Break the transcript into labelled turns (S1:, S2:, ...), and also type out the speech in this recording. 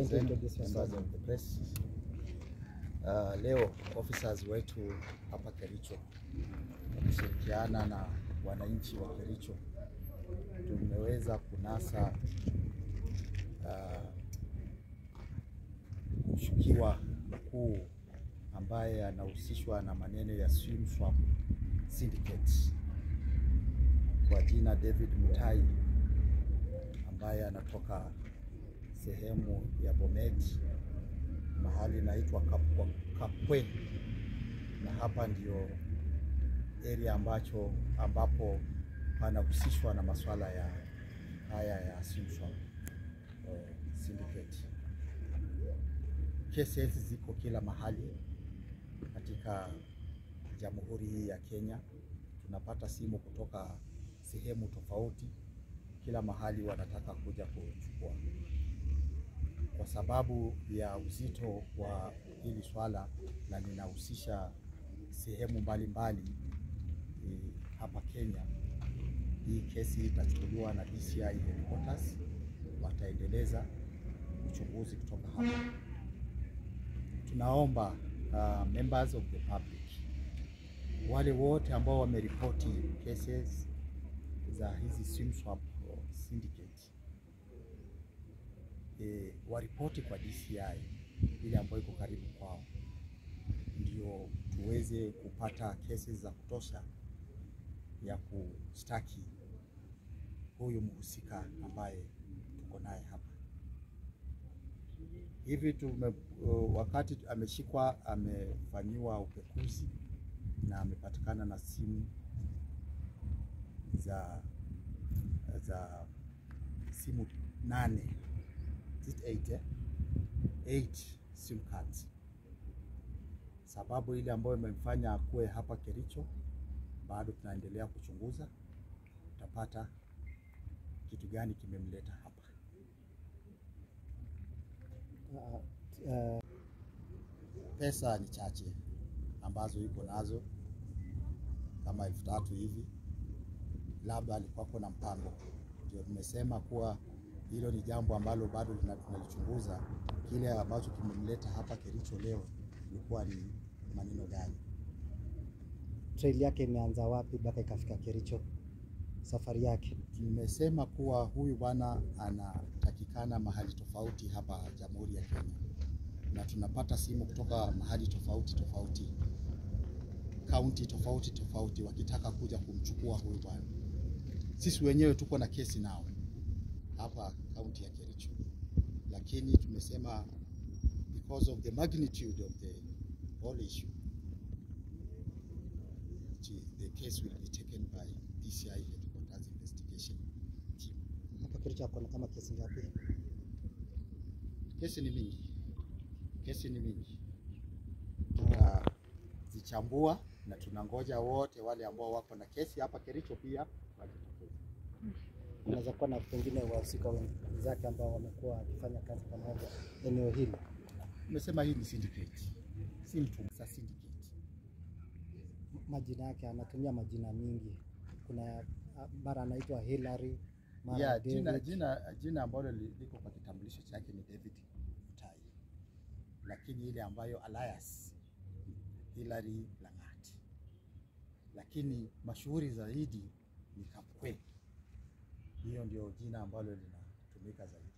S1: Citizen,
S2: introduce yourself.
S1: members of the press. Uh, leo officers wetu hapa Kericho wakishirikiana na wananchi wa Kericho tumeweza kunasa uh, mshukiwa mkuu ambaye anahusishwa na maneno ya swim swap syndicate kwa jina David Mutai ambaye anatoka sehemu ya Bomet mahali inaitwa Kapwa- Kapwe, na hapa ndio area ambacho ambapo panahusishwa na masuala ya haya ya swim swap eh, syndicate. Kesi hizi ziko kila mahali katika jamhuri hii ya Kenya. Tunapata simu kutoka sehemu tofauti, kila mahali wanataka kuja kuchukua. Kwa sababu ya uzito wa hili swala na linahusisha sehemu mbalimbali eh, hapa Kenya, hii kesi itachukuliwa na DCI headquarters, wataendeleza uchunguzi kutoka hapa. Tunaomba uh, members of the public wale wote ambao wameripoti cases za hizi swim swap syndicate e, waripoti kwa DCI ile ambayo iko karibu kwao, ndio tuweze kupata cases za kutosha ya kustaki huyu mhusika ambaye tuko naye hapa hivi tume, uh, wakati ameshikwa amefanyiwa upekuzi na amepatikana na simu za za simu nane Is it eight, eh? Eight sim cards. Sababu ile ambayo imemfanya akuwe hapa Kericho bado tunaendelea kuchunguza, tutapata kitu gani kimemleta hapa.
S2: Uh, uh,
S1: Pesa ni chache ambazo yuko nazo kama elfu tatu hivi, labda alikuwako na mpango. Ndio tumesema kuwa hilo ni jambo ambalo bado lina- tunalichunguza. Kile ambacho kimemleta hapa Kericho leo ilikuwa ni maneno gani?
S2: trail yake imeanza wapi mpaka ikafika Kericho? Safari yake
S1: Tumesema kuwa huyu bwana anatakikana mahali tofauti hapa Jamhuri ya Kenya, na tunapata simu kutoka mahali tofauti tofauti, kaunti tofauti tofauti, wakitaka kuja kumchukua huyu bwana. Sisi wenyewe tuko na kesi nao hapa kaunti ya Kericho, lakini tumesema because of the magnitude of the whole issue the case will be taken by DCI headquarters investigation team.
S2: hapa Kericho ako na kama kesi ngapi?
S1: Kesi ni mingi, kesi ni mingi,
S2: Uh,
S1: tunazichambua na tunangoja wote wale ambao wako na kesi hapa Kericho pia wajitokeze.
S2: unaweza kuwa na pengine wahusika wenzake ambao wamekuwa wakifanya kazi pamoja eneo hili.
S1: Tumesema hii ni syndicate, si mtu sa syndicate.
S2: Majina yake anatumia majina mingi, kuna uh, mara anaitwa Hillary, mara
S1: Yeah,
S2: David.
S1: jina, jina, jina ambalo li- liko kwa kitambulisho chake ni David Mutai, lakini ile ambayo alias Hilary Lang'at, lakini mashuhuri zaidi ni Kapkwe. Hiyo ndio jina ambalo linatumika zaidi.